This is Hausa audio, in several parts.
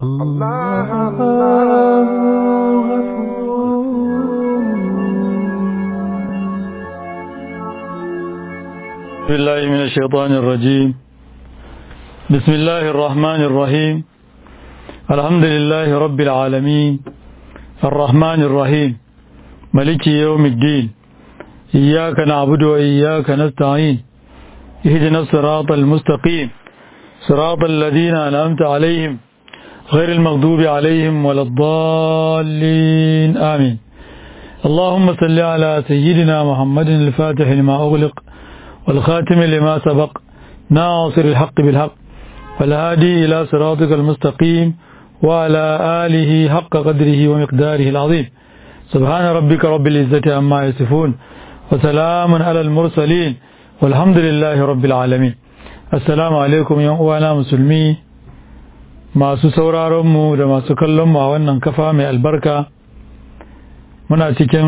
الله الله بسم الله من الشيطان الرجيم بسم الله الرحمن الرحيم الحمد لله رب العالمين الرحمن الرحيم ملك يوم الدين إياك نعبد وإياك نستعين اهدنا الصراط المستقيم صراط الذين أنعمت عليهم غير المغضوب عليهم ولا الضالين آمين اللهم صل على سيدنا محمد الفاتح لما أغلق والخاتم لما سبق ناصر الحق بالحق والهادي إلى صراطك المستقيم وعلى آله حق قدره ومقداره العظيم سبحان ربك رب العزة عما يصفون وسلام على المرسلين والحمد لله رب العالمين السلام عليكم يا أخوانا مسلمي masu sauraronmu da masu kallonmu a wannan kafa mai albarka muna cikin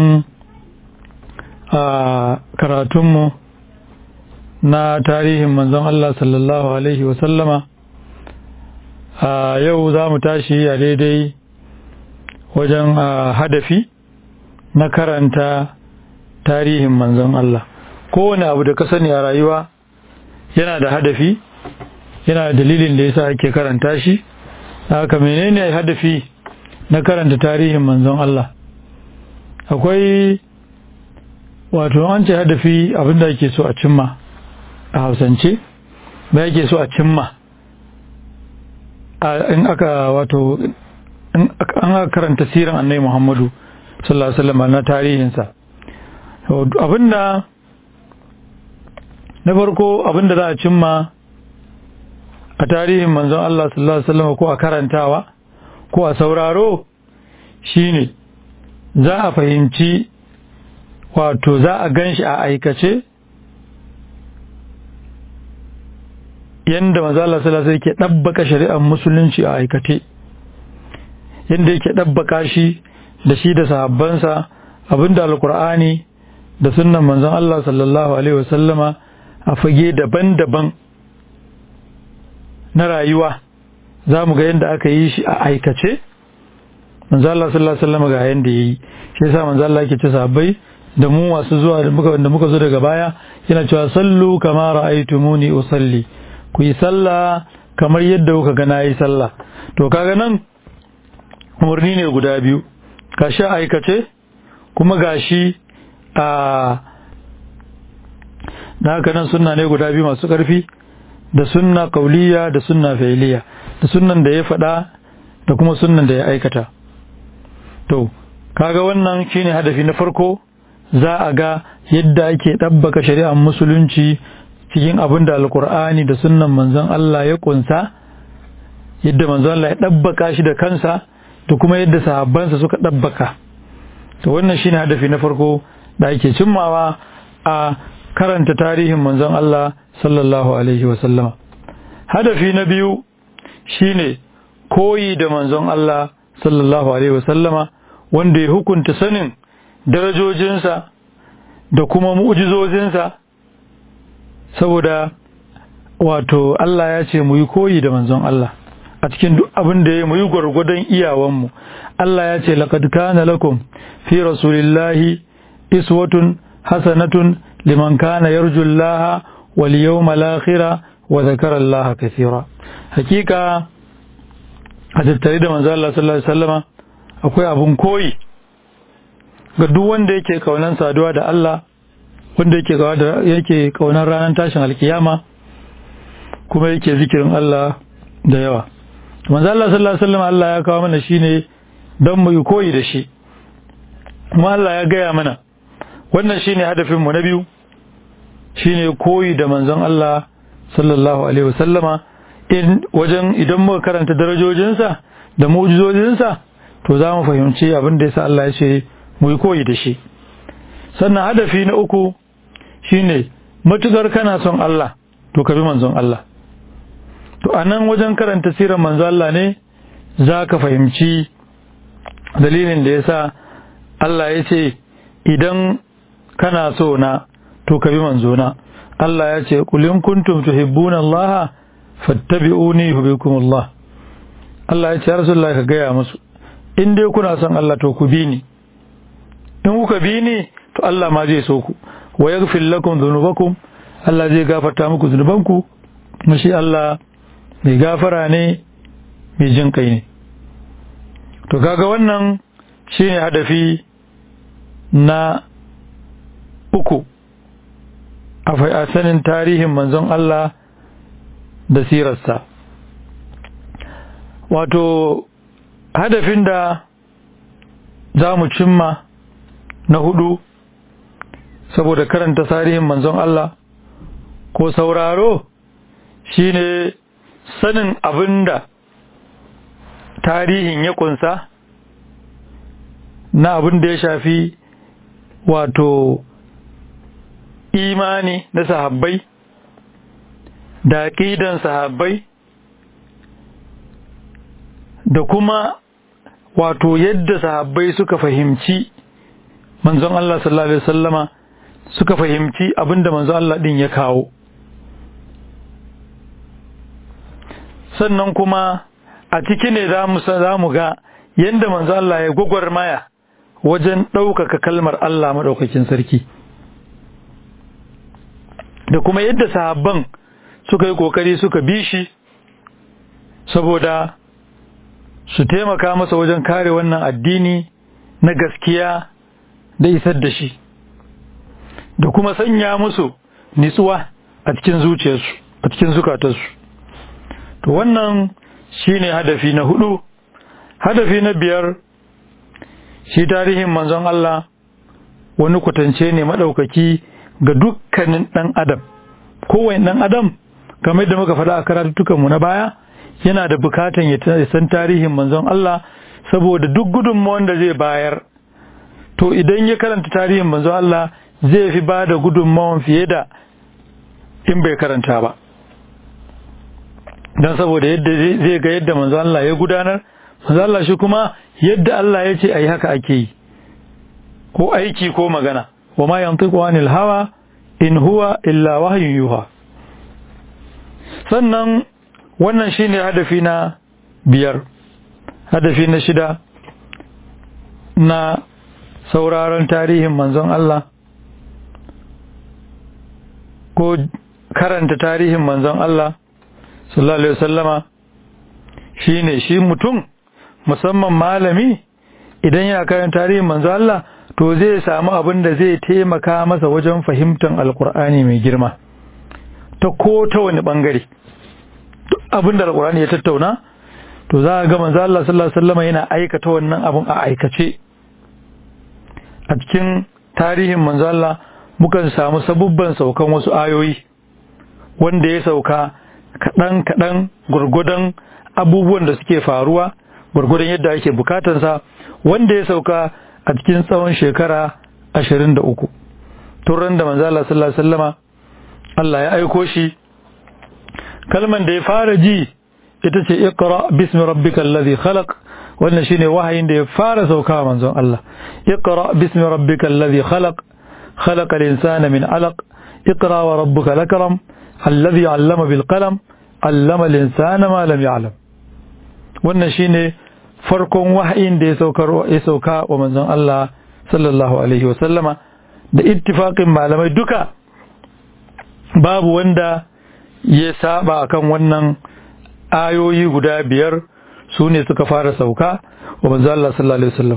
karatunmu na tarihin manzon Allah sallallahu Alaihi wasallama a yau za mu tashi a daidai wajen hadafi na karanta tarihin manzon Allah kowane abu da ka sani a rayuwa yana da hadafi yana da dalilin da yasa ake karanta shi haka menene hadafi na karanta tarihin manzon Allah akwai wato an ce hadafi abinda ake so a cimma a hausance ba yake so a cimma in aka wato an aka karanta siran annai muhammadu sallallahu alaihi wasallam na tarihinsa abinda na farko abinda za a cimma a tarihin manzon Allah sallallahu alaihi wasallam ko a karantawa ko a sauraro shine za a fahimci wato za a ganshi a aikace yanda manzo Allah sallallahu alaihi yake dabbaka shari'ar musulunci a aikace yanda yake dabbaka shi da shi da sahabbansa abinda alqur'ani da sunnan manzon Allah sallallahu alaihi wasallama a fage daban-daban na rayuwa za mu ga yadda aka yi shi a aikace manzo Allah sallallahu alaihi wasallam ga yanda yayi shi yasa manzo Allah yake ce sahabbai da mu masu zuwa da muka da muka zo daga baya yana cewa sallu kama ra'aytumuni usalli ku yi sallah kamar yadda kuka ga nayi sallah to kaga nan umarni ne guda biyu gashi aikace kuma gashi a da haka nan sunna ne guda biyu masu ƙarfi da sunna kauliya da sunna failiya da sunnan da ya faɗa da kuma sunnan da ya aikata to kaga wannan shine hadafi na farko za a ga yadda ake ɗabbaka shari'ar musulunci cikin abin da alkur'ani da sunnan manzon Allah ya kunsa yadda manzon Allah ya ɗabbaka shi da kansa da kuma yadda sahabbansa suka ɗabbaka to wannan shine hadafi na farko da ake cimmawa a karanta tarihin manzon Allah sallallahu alaihi wasallama hadafi na biyu shine koyi da manzon Allah sallallahu alaihi wasallama wanda ya hukunta sanin darajojinsa da kuma mu'jizozinsa saboda wato Allah ya ce mu yi koyi da manzon Allah a cikin duk abin da ya mu yi gwargwadon iyawanmu Allah ya ce laqad kana lakum fi rasulillahi iswatun hasanatun liman kana yarju Allah wal yawmal akhir wa zakara Allah kaseera hakika a tattare da manzo Allah sallallahu alaihi wasallama akwai abun koyi ga duk wanda yake kaunan saduwa da Allah wanda yake kawa da yake kaunan ranar tashin alkiyama kuma yake zikirin Allah da yawa manzo Allah sallallahu alaihi wasallama Allah ya kawo mana shine don mu yi koyi da shi kuma Allah ya gaya mana wannan shine hadafin mu na biyu shine koyi da manzon Allah sallallahu alaihi wasallama in wajen idan muka karanta darajojinsa da mu'jizojinsa to za mu fahimci abin da yasa Allah ya ce mu yi koyi da shi sannan hadafi na uku shine matukar kana son Allah to ka bi manzon Allah to anan wajen karanta sirar manzon Allah ne za ka fahimci dalilin da yasa Allah ya ce idan kana so na to ka bi manzona Allah ya ce qul in kuntum tuhibbuna Allah fattabi'uni yuhibbukum Allah Allah ya ce ya Rasulullah ka gaya musu in dai kuna son Allah to ku bi ni in kuka bi ni to Allah ma zai so ku wa yaghfir lakum dhunubakum Allah zai gafarta muku zunubanku kuma shi Allah mai gafara ne mai jin kai ne to kaga wannan shine hadafi na uku a sanin tarihin manzon Allah da sirarsa wato hadafin da za mu cimma na hudu saboda karanta tarihin manzon Allah ko sauraro shine sanin abin da tarihin ya kunsa na abin da ya shafi wato imani na sahabbai da aƙidan sahabbai da kuma wato yadda sahabbai suka fahimci manzon Allah sallallahu alaihi wasallama suka fahimci abinda manzon Allah din ya kawo sannan kuma a ciki ne za mu ga yadda manzon Allah ya gwagwarmaya wajen ɗaukaka kalmar Allah maɗaukakin sarki da kuma yadda sahabban suka yi ƙoƙari suka bi shi saboda su taimaka masa wajen kare wannan addini na gaskiya da isar da shi da kuma sanya musu nitsuwa a cikin zuciyarsu a cikin zukatarsu to wannan shine hadafi na hudu hadafi na biyar shi tarihin manzon Allah wani kwatance ne maɗaukaki ga dukkanin ɗan adam kowane ɗan adam kamar da muka faɗa a karatuttukanmu na baya yana da bukatan ya san tarihin manzon Allah saboda duk gudunmawan da zai bayar to idan ya karanta tarihin manzon Allah zai fi ba da gudunmawan fiye da in bai karanta ba don saboda yadda zai ga yadda manzon Allah ya gudanar manzon Allah shi kuma yadda Allah ya ce a yi haka ake yi ko aiki ko magana wa ma yantiqu anil hawa in huwa illa wahyun yuha sannan wannan shine hadafi na biyar hadafi na shida na sauraron tarihin manzon Allah ko karanta tarihin manzon Allah sallallahu alaihi wasallama shine shi mutum musamman malami idan ya karanta tarihin manzon Allah to zai samu abin da zai taimaka masa wajen fahimtar alkur'ani mai girma ta ko ta wani bangare abin da alkur'ani ya tattauna to za a ga manzo Allah sallallahu alaihi wasallam yana aikata wannan abun a aikace a cikin tarihin manzo Allah mukan samu sabubban saukan wasu ayoyi wanda ya sauka kaɗan kaɗan gurgudan abubuwan da suke faruwa gurgudan yadda ake bukatansa wanda ya sauka a cikin tsawon shekara ashirin da uku turan da manzo Allah sallallahu alaihi wasallama Allah ya aiko shi kalman da ya fara ji ita ce iqra bismi rabbikal ladhi khalaq wannan shine wahayin da ya fara sauka manzon Allah iqra bismi rabbikal ladhi khalaq khalaqal insana min alaq iqra wa rabbuka lakram alladhi 'allama bil qalam 'allama al insana ma lam ya'lam wannan shine farkon wahayin da ya saukar ya sauka wa manzon Allah sallallahu alaihi wa sallama da ittifaqin malamai duka babu wanda ya saba akan wannan ayoyi guda biyar su ne suka fara sauka wa manzo Allah sallallahu alaihi wasallam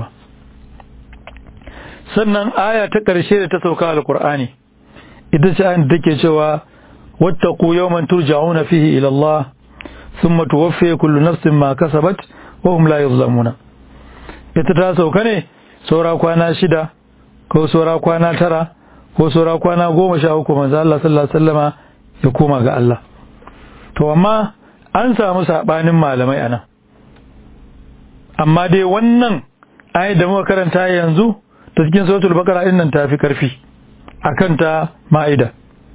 sannan aya ta ƙarshe da ta sauka alqur'ani ita ce ayan da take cewa wattaqu yawman turja'una fihi ila Allah thumma tuwaffi kullu nafsin ma kasabat wa hum la yuzlamuna ita ta sauka ne saura kwana shida ko saura kwana tara ko saura kwana goma sha uku manzo Allah sallallahu alaihi wasallama ya koma ga Allah to amma an samu sabanin malamai anan amma dai wannan ayat da muka karanta yanzu ta cikin suratul baqara din nan tafi karfi akan ta ma'ida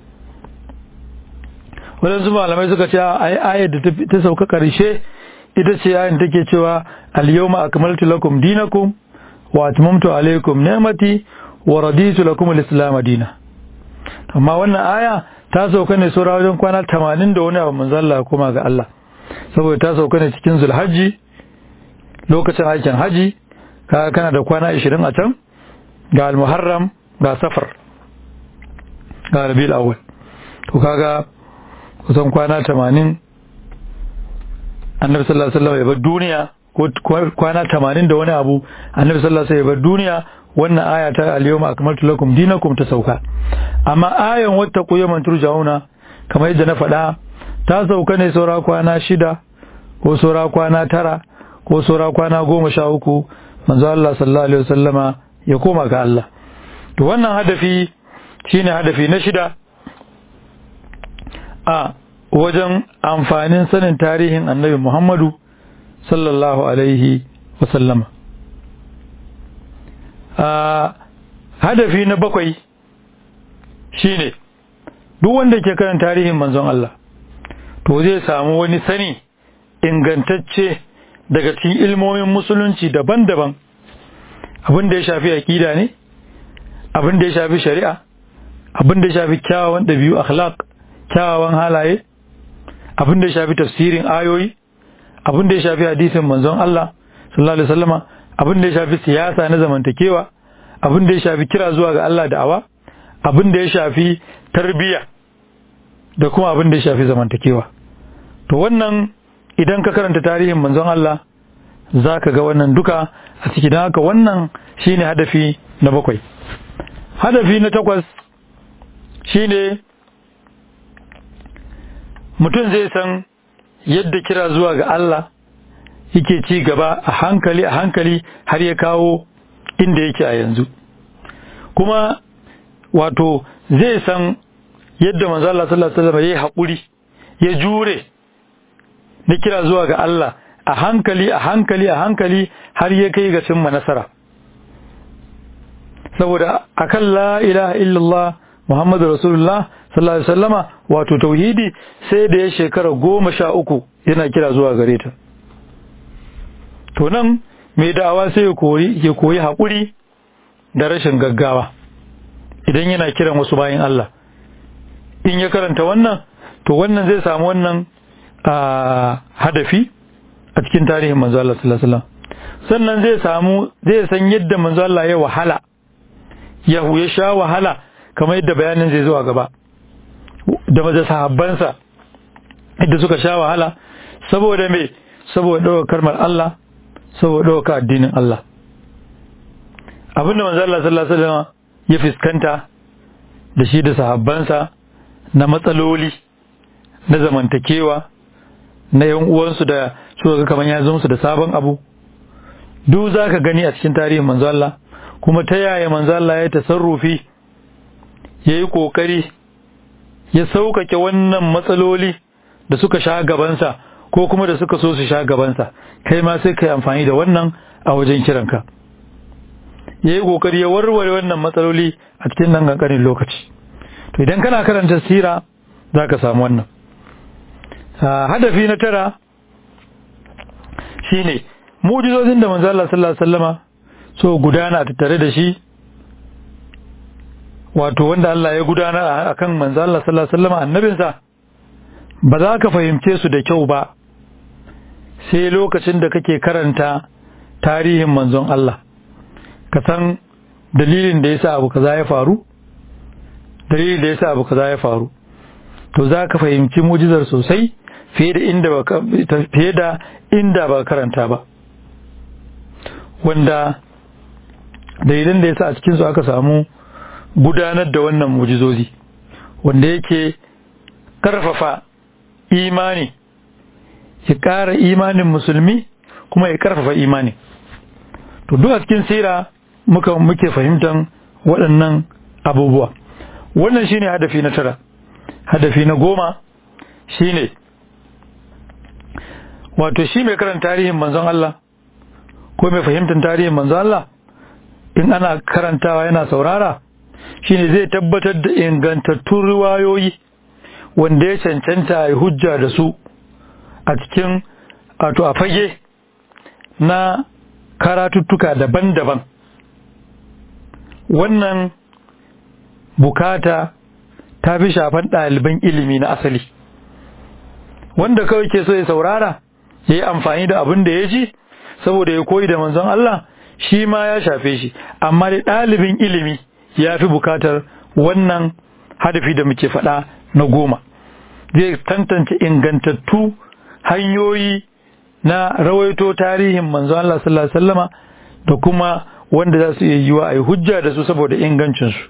wadansu malamai suka ce ai ayat da ta sauka karshe ita ce ayin take cewa al-yawma akmaltu lakum dinakum wa atmamtu alaykum ni'mati wa raditu lakum al-islam dinan amma wannan aya ta sauka ne saura wajen kwana 80 da wani abu manzo Allah kuma ga Allah saboda ta sauka ne cikin Zulhajji lokacin aikin haji kaga kana da kwana 20 a can ga al-muharram ga safar ga rabiul awwal to kaga kusan kwana 80 annabi sallallahu alaihi wasallam ya bar duniya ko kwana 80 da wani abu annabi sallallahu alaihi wasallam ya bar duniya wannan aya ta al-yawma akmaltu lakum dinakum ta sauka amma ayan wata yawman turja'una kamar yadda na faɗa ta sauka ne saura kwana shida ko saura kwana tara ko saura kwana goma sha uku manzo Allah sallallahu alaihi wasallama ya koma ga Allah to wannan hadafi shine hadafi na shida a wajen amfanin sanin tarihin annabi Muhammadu sallallahu alaihi wasallama a hadafi na bakwai shine duk wanda ke kan tarihin manzon Allah to zai samu wani sani ingantacce daga cikin ilmomin musulunci daban-daban abin da ya shafi aƙida ne abin da ya shafi shari'a abin da ya shafi kyawawan ɗabi'u akhlaq kyawawan halaye abin da ya shafi tafsirin ayoyi abin da ya shafi hadisin manzon Allah sallallahu alaihi wasallama abin da ya shafi siyasa na zamantakewa abin da ya shafi kira zuwa ga Allah da'awa abin da ya shafi tarbiyya da kuma abin da ya shafi zamantakewa to wannan idan ka karanta tarihin manzon Allah za ka ga wannan duka a ciki don haka wannan shine hadafi na bakwai hadafi na takwas shine mutum zai san yadda kira zuwa ga Allah yake ci gaba a hankali a hankali har ya kawo inda yake a yanzu kuma wato zai san yadda manzo Allah sallallahu alaihi wasallam yayi hakuri ya jure na kira zuwa ga Allah a hankali a hankali a hankali har ya kai ga cimma nasara saboda akan la ilaha illallah Muhammadu Rasulullah sallallahu alaihi wasallama wato tauhidi sai da ya shekara goma sha uku yana kira zuwa gare ta to nan mai da'awa sai ya koyi ya koyi haƙuri da rashin gaggawa idan yana kiran wasu bayan Allah in ya karanta wannan to wannan zai samu wannan hadafi a cikin tarihin manzo Allah sallallahu alaihi wasallam sannan zai samu zai san yadda manzo Allah ya wahala ya ya sha wahala kamar yadda bayanin zai zo a gaba da maza sahabbansa yadda suka sha wahala saboda me saboda ɗaukar kalmar Allah saboda ɗaukar addinin Allah abinda manzo Allah sallallahu alaihi wasallam ya fuskanta da shi da sahabbansa na matsaloli na zamantakewa na yan uwansu da suka ga kamar ya zo musu da sabon abu duk za ka gani a cikin tarihin manzo Allah kuma ta yaya manzo Allah ya tasarrufi ya yi ƙoƙari ya sauƙaƙe wannan matsaloli da suka sha gabansa ko kuma da suka so su sha gabansa kai ma sai ka yi amfani da wannan a wajen kiranka ya yi ƙoƙari ya warware wannan matsaloli a cikin nan ƙanƙanin lokaci to idan kana karanta sira za ka samu wannan hadafi na tara shine mujizozin da manzo Allah sallallahu alaihi wasallama so gudana tattare da shi wato wanda Allah ya gudana akan manzo Allah sallallahu alaihi wasallama annabinsa ba za ka fahimce su da kyau ba sai lokacin da kake karanta tarihin manzon Allah ka san dalilin da yasa abu kaza ya faru dalilin da yasa abu kaza ya faru to za ka fahimci mujizar sosai fiye da inda ba fiye da inda ba karanta ba wanda dalilan da yasa a cikin su aka samu gudanar da wannan mujizozi wanda yake karfafa imani ya ƙara imanin musulmi kuma ya karfafa imani to duk a cikin sira muka muke fahimtar waɗannan abubuwa wannan shine hadafi na tara hadafi na goma shine wato shi mai karanta tarihin manzon Allah ko mai fahimtar tarihin manzon Allah in ana karantawa yana saurara shine zai tabbatar da ingantattun riwayoyi wanda ya cancanta ya hujja da su a cikin wato a fage na karatuttuka daban-daban wannan bukata ta fi shafan ɗaliban ilimi na asali wanda kawai ke so ya saurara ya yi amfani da abin da ya ji saboda ya koyi da manzon Allah shi ma ya shafe shi amma da ɗalibin ilimi ya fi bukatar wannan hadafi da muke faɗa na goma zai tantance ingantattu hanyoyi na rawaito tarihin manzon Allah sallallahu alaihi wasallama da kuma wanda za su iya yiwa a yi hujja da su saboda ingancinsu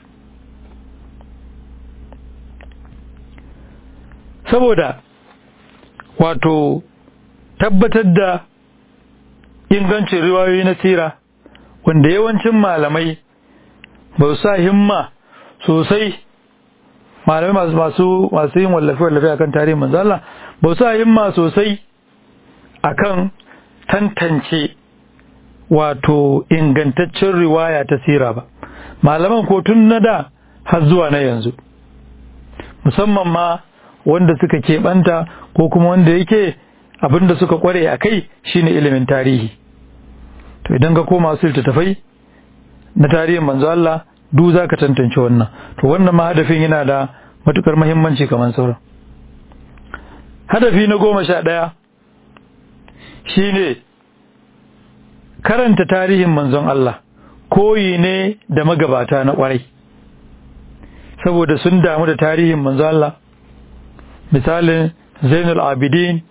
saboda wato tabbatar da ingancin riwayoyi na sira wanda yawancin malamai ba su sa himma sosai malamai masu masu masu yin wallafe wallafe akan tarihin manzo Allah ba su sa himma sosai akan tantance wato ingantaccen riwaya ta sira ba malaman ko tun na da har zuwa na yanzu musamman ma wanda suka keɓanta ko kuma wanda yake abin da suka kware a kai shine ilimin tarihi to idan ka koma su littattafai na tarihin manzo Allah du za ka tantance wannan to wannan ma hadafin yana da matukar muhimmanci kamar sauran hadafi na goma sha ɗaya shine karanta tarihin manzon Allah koyi ne da magabata na kwarai saboda sun damu da tarihin manzon Allah misalin Zainul Abidin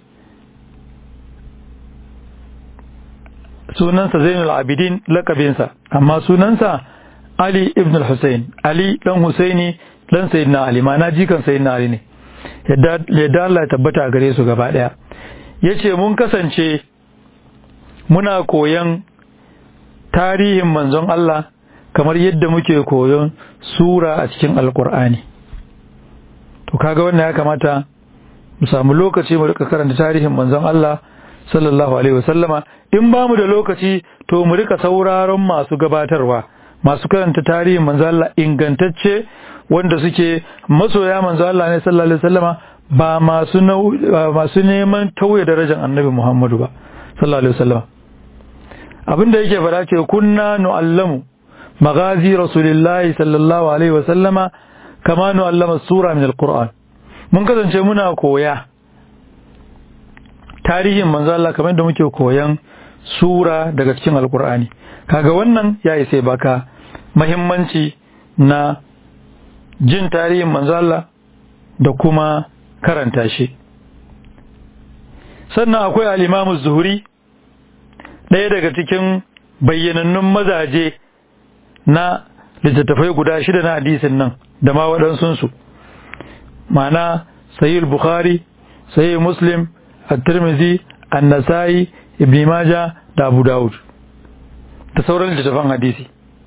sunansa Zainul Abidin lakabinsa amma sunansa Ali ibn al-Husayn Ali dan Husaini dan Sayyidina Ali ma na jikan Sayyidina Ali ne yadda yadda Allah ya tabbata gare su gaba daya yace mun kasance muna koyon tarihin manzon Allah kamar yadda muke koyon sura a cikin alkur'ani to kaga wannan ya kamata mu samu lokaci mu rika karanta tarihin manzon Allah sallallahu alaihi wasallama in ba mu da lokaci to mu rika sauraron masu gabatarwa masu karanta tarihin manzon Allah ingantacce wanda suke masoya manzon Allah ne sallallahu alaihi wasallama ba masu masu neman tauye darajar annabi Muhammadu ba sallallahu alaihi wasallama abinda yake fara ce kunna nu'allamu magazi rasulillahi sallallahu alaihi wasallama kama nu'allama sura min alquran mun kasance muna koya tarihin manzo Allah kamar da muke koyan sura daga cikin alqur'ani kaga wannan ya isa baka muhimmanci na jin tarihin manzo Allah da kuma karanta shi sannan akwai al-Imam zuhuri ɗaya daga cikin bayyanannun mazaje na littattafai guda shida na hadisin nan da ma waɗansunsu ma'ana sahih bukhari sahih muslim at-tirmidhi an-nasa'i ibn majah da abu daud da sauran littattafan hadisi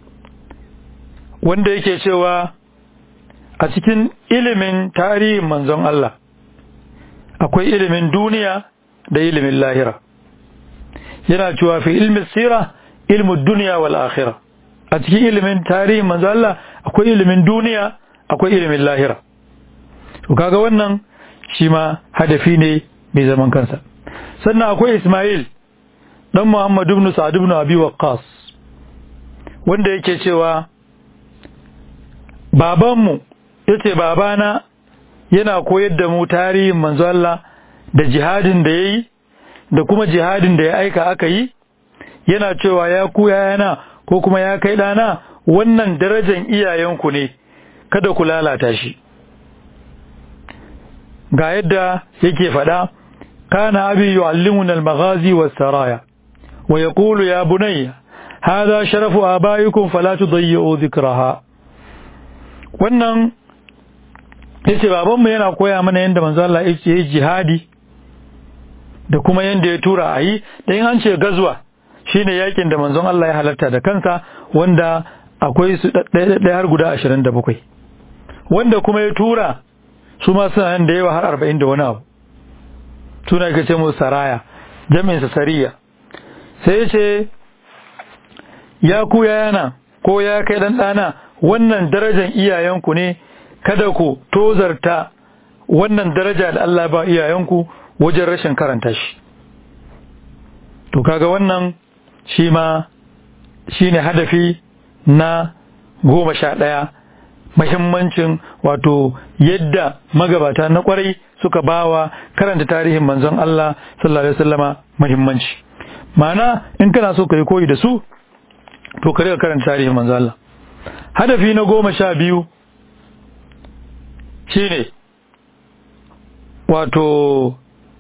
wanda yake cewa a cikin ilimin tarihin manzon Allah akwai ilimin duniya da ilimin lahira yana cewa fi ilmin sira ilmin duniya wal akhira a cikin ilimin tarihin manzo Allah akwai ilimin duniya akwai ilimin lahira to kaga wannan shi ma hadafi ne mai zaman kansa sannan akwai Ismail dan Muhammad ibn Sa'd ibn Abi Waqqas wanda yake cewa babanmu yace babana yana koyar da mu tarihin manzo Allah da jihadin da yayi da kuma jihadin da ya aika aka yi yana cewa ya ku yana ko kuma ya kai ɗana wannan darajan iyayenku ne kada ku lalata shi ga yadda yake faɗa kana abi yu'allimuna al-maghazi was-saraya wa yaqulu ya bunayya hadha sharafu abaikum fala tudayyi'u dhikraha wannan yace babanmu yana koya mana yadda manzo Allah yake jihadi da kuma yadda ya tura a yi da in an ce gazuwa shine yakin da manzon Allah ya halarta da kansa wanda akwai su ɗaya har guda ashirin da bakwai wanda kuma ya tura su ma suna nan da yawa har arba'in da wani abu suna ka ce musu saraya jami'in sa sariya sai ya ce ya ku yana ko ya kai dan ɗana wannan darajar iyayenku ne kada ku tozarta wannan daraja da Allah ba iyayenku wajen rashin karanta shi to kaga wannan shi ma shi ne hadafi na goma sha ɗaya mahimmancin wato yadda magabata na kwarai suka bawa karanta tarihin manzon Allah sallallahu alaihi wasallama mahimmanci ma'ana in kana so ka yi koyi da su to ka riga karanta tarihin manzo Allah hadafi na goma sha biyu shine wato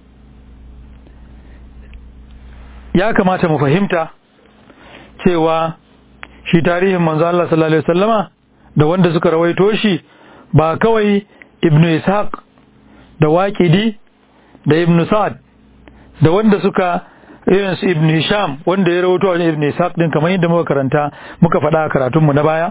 ya kamata mu fahimta cewa shi tarihin manzo Allah sallallahu alaihi wasallama da wanda suka rawaito shi ba kawai ibnu ishaq da waqidi da ibnu sa'ad da wanda suka irin su ibnu hisham wanda ya rawaito wa ibnu ishaq din kamar yadda muka karanta muka faɗa a karatunmu na baya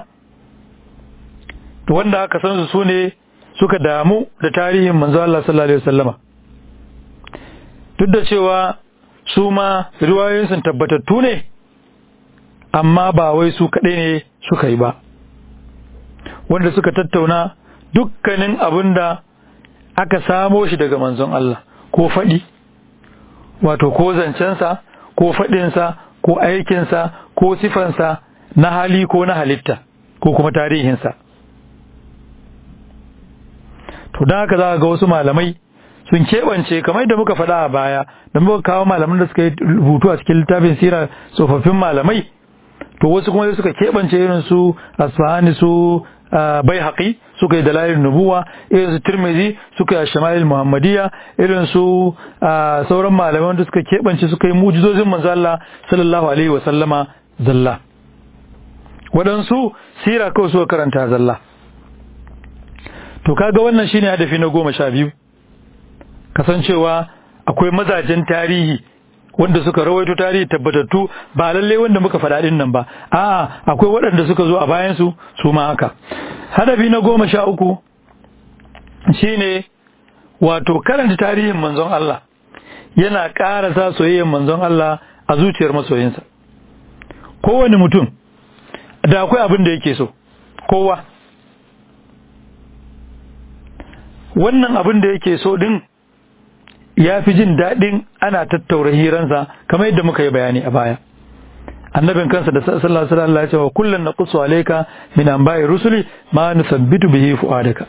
to wanda aka san su ne suka damu da tarihin manzo Allah sallallahu alaihi wasallama duk da cewa su ma riwayoyin sun tabbatattu ne amma ba wai su kaɗai ne suka yi ba wanda suka tattauna dukkanin abin da aka samo shi daga manzon Allah ko faɗi wato ko zancensa ko faɗinsa ko aikinsa ko sifansa na hali ko na halitta ko kuma tarihinsa to don haka za ga wasu malamai sun keɓance kamar da muka faɗa a baya da muka kawo malaman da suka yi rubutu a cikin littafin sira tsofaffin malamai to wasu kuma suka keɓance irin su asfahani su bai haƙi suka yi dalalin nubuwa irin su tirmizi suka yi shamalil muhammadiyya irin su sauran malaman da suka keɓance suka yi mujizozin manzo Allah sallallahu alaihi wa sallama zalla waɗansu sira kawai suka karanta zalla to kaga wannan shine hadafi na goma sha biyu kasancewa akwai mazajen tarihi wanda suka rawaito tarihi tabbatattu ba lalle wanda muka faɗa din nan ba a'a akwai waɗanda suka zo a bayan su su ma haka hadafi na goma sha uku shine wato karanta tarihin manzon Allah yana ƙara sa soyayyar manzon Allah a zuciyar masoyinsa kowane mutum da akwai abin da yake so kowa wannan abin da yake so din ya fi jin daɗin ana tattaura hiransa kamar yadda muka yi bayani a baya annabin kansa da sallallahu alaihi wasallam ya ce wa kullun naqsu alayka min anba'i rusuli ma nusabbitu bihi fuadaka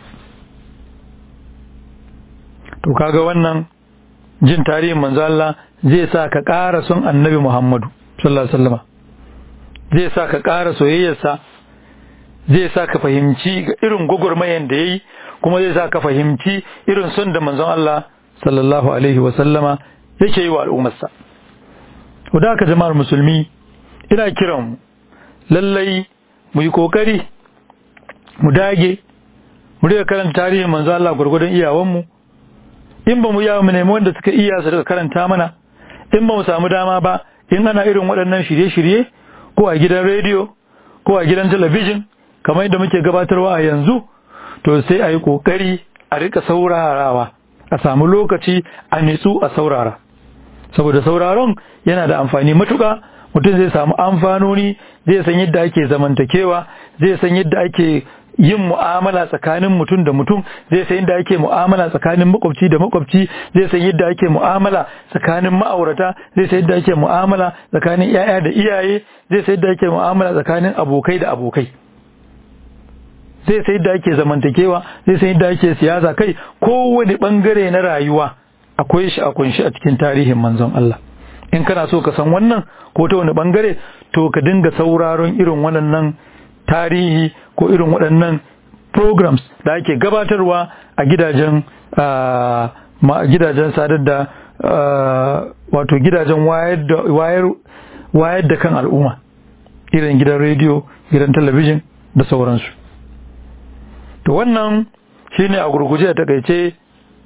to kaga wannan jin tarihin manzo Allah zai sa ka ƙara son annabi Muhammadu sallallahu alaihi wasallam zai sa ka ƙara soyayyarsa zai sa ka fahimci irin gwagwarmayan da yayi kuma zai sa ka fahimci irin son da manzon Allah sallallahu alaihi wasallama yake yi wa al'ummarsa. da haka jama'ar musulmi ina kiran lallai mu yi kokari mu dage mu riga karanta tarihin manzo Allah gurgurdan iyawanmu in ba mu iya mu nemi wanda suka iya su daga karanta mana in ba mu samu dama ba in ana irin waɗannan shirye-shirye ko a gidan rediyo ko a gidan talabijin kamar yadda muke gabatarwa a yanzu to sai a yi kokari a rika saurarawa a samu lokaci a nitsu a saurara saboda sauraron yana da amfani matuka mutum zai samu amfanoni zai san yadda ake zamantakewa zai san yadda ake yin mu'amala tsakanin mutum da mutum zai san yadda ake mu'amala tsakanin makwabci da makwabci zai san yadda ake mu'amala tsakanin ma'aurata zai san yadda ake mu'amala tsakanin yaya da iyaye zai san yadda ake mu'amala tsakanin abokai da abokai zai san yadda ake zamantakewa zai san yadda ake siyasa kai kowane bangare na rayuwa akwai shi a kunshi a cikin tarihin manzon Allah in kana so ka san wannan ko ta wani bangare to ka dinga sauraron irin waɗannan tarihi ko irin waɗannan programs da ake gabatarwa a gidajen gidajen sadar da wato gidajen wayar da kan al'umma irin gidan rediyo gidan talabijin da sauransu to wannan shine a gurguje a takaice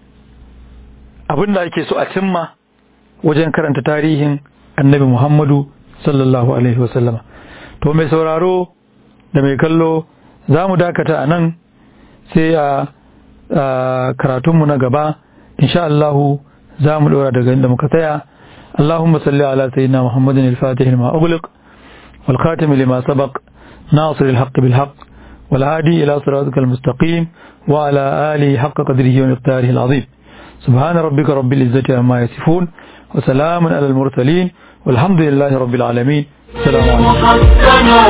abin da ake so a cimma wajen karanta tarihin annabi Muhammadu sallallahu Alaihi wasallama. To mai sauraro da mai kallo za mu dakata a nan sai a karatunmu na gaba, insha Allahu za mu ɗora daga inda muka tsaya. Allahumma salli ala sayyidina Muhammadin al-Fatih lima ughliq wal khatim lima sabaq nasir al-haqq bil haqq wal hadi ila siratikal mustaqim wa ala alihi haqqa qadrihi wa miqdarihi al-azim. سبحان ربك رب العزة عما يصفون وسلام على المرسلين والحمد لله رب العالمين السلام عليكم محصنا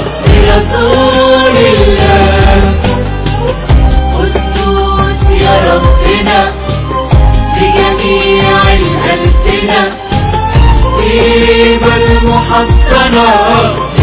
برسول الله قدوس يا ربنا بجميع الألسنة الحبيب المحسنا